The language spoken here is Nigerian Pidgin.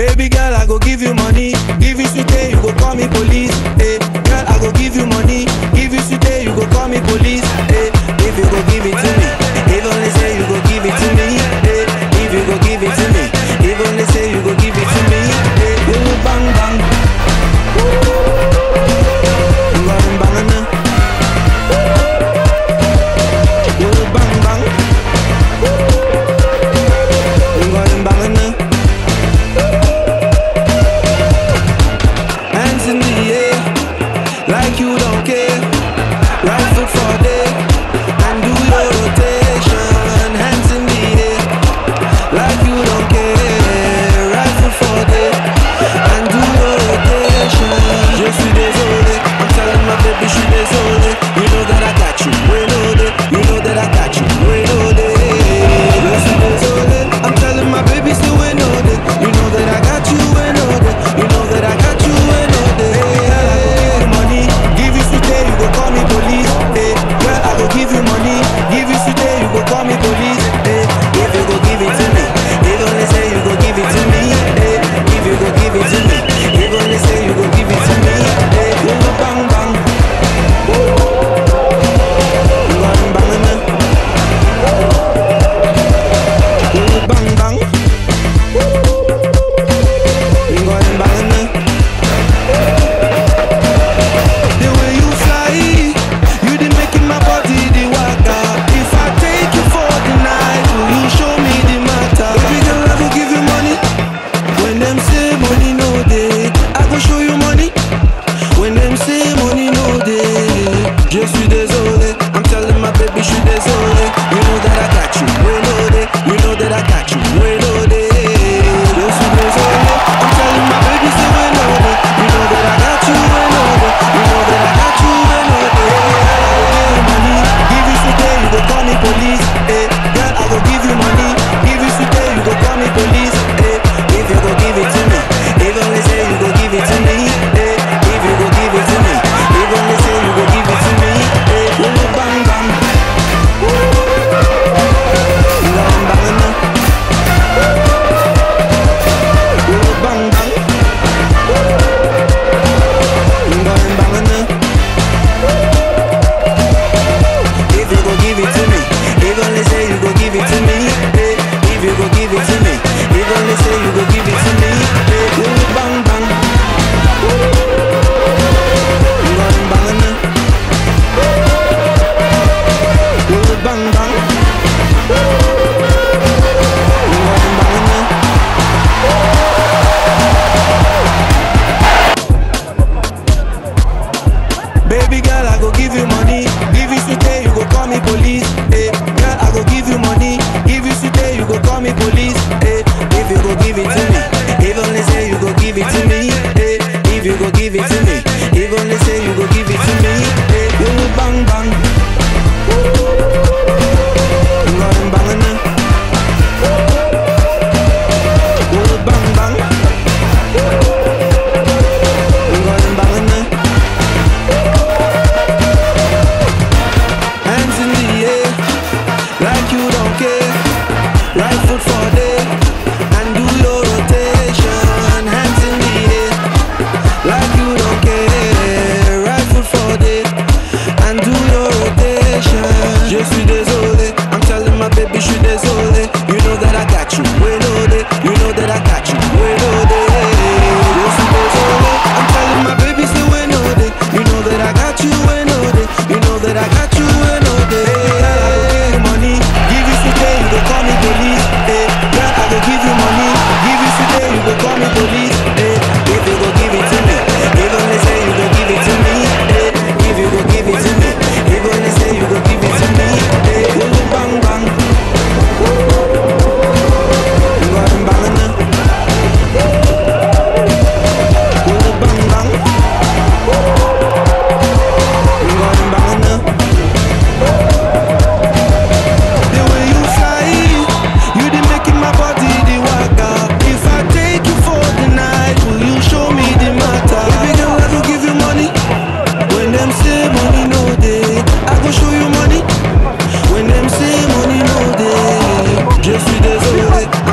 Baby girl, I go give you money. Give you sweet, you go call me police. Hey, girl, I go give you money. Give you sweet, you go call me police. Hey, if you go give it to me, if only say you go give it to me. Hey, if you go give it to me, if only say you go give it to me. Hey, ooh, bang bang. Ooh, bang bang na. Ooh, bang bang. Ooh, bang bang na. Hands in the air, like you don't care. Right foot for day, and do your rotation. Hands in the air, like you don't care. Right foot for day, and do your rotation. Je suis désolé, I'm telling my baby je suis désolé. You know that I got you, we know that. You know that I got you, we know that. Je suis désolé, I'm telling my baby still we know that. You know that I got you, we know that. You know that I got you, we know that. Girl, I go give you money, give you sweet, you go call me police. Hey, girl, I go give you money, give you sweet, you go call me police. Hey, if you go give it to me, if only say you go give it to me. Hey, if you go give it to me, if only say you go give it to me. Hey, you go bang bang. Bang bang na. You bang bang. You bang bang na. The way you fly, you the making my body the waka. If I take you for the night, will you show me the matter? Baby girl, I go give you money. When them say money no day, I go show you money. When them say money no day, je suis désolé. I'm telling my baby, je suis désolé. You know that I got you, we know that. You know that I got you, we know that. Je suis désolé. I'm telling my baby, say we know that. You know that I got you, we know that. You know that I got you, we know that. I go give you money, give you sweet, you go call me police. Hey, girl, I go give you money, give you sweet, you go call me police. Hey, if you go give it to me, if only say you go give it to me. Hey, if you go give it to me, if only say you go give it to me. Hey, ooh, bang bang. Bang bang na. Ooh, bang bang. Bang bang na. If you go give it to me, if only say you go give it to me. Hey, if you go give it to me, if only say you go give it to me. Hey, ooh, bang bang. Bang bang na. Ooh, bang bang. Bang bang na. Baby girl, I go give you money. Give you sweet, you go call me police. Hey, girl, I go give you money. Give you sweet, you go call me police. Hey, if you go give it to me, if only say you go give it to me. Hey, if you go give it to me, if only say you go give it to me. Hey, you bang bang. Bang bang na. Ooh, bang bang. Bang bang na. Hands in the air, like you don't care. Right foot for day, and do your rotation. Hands in the air, like you don't care. Right foot for day, and do your rotation. Je suis désolé, I'm telling my baby je suis désolé. You know that I got you, we know that. You know that I got you, we know that. Je suis désolé, I'm telling my baby say we know that. You know that I got you, we know that. You know that I got you, we know that. Girl, I go give you money, give you sweet, you go call me police. Hey, girl, I go give you money, give you sweet, you go call me police. Hey, if you go give it to me, if only say you go give it to me. Hey, if you go give it to me, if only say you go give it to me. Hey, ooh, bang bang. Bang bang na. Ooh, bang bang. Bang bang na. The way you fly, you the making my body the waka. If I take you for the night, will you show me the matter? Baby girl, I go give you money. When them say money no day, I go show you money. When them say money no day, je suis désolé.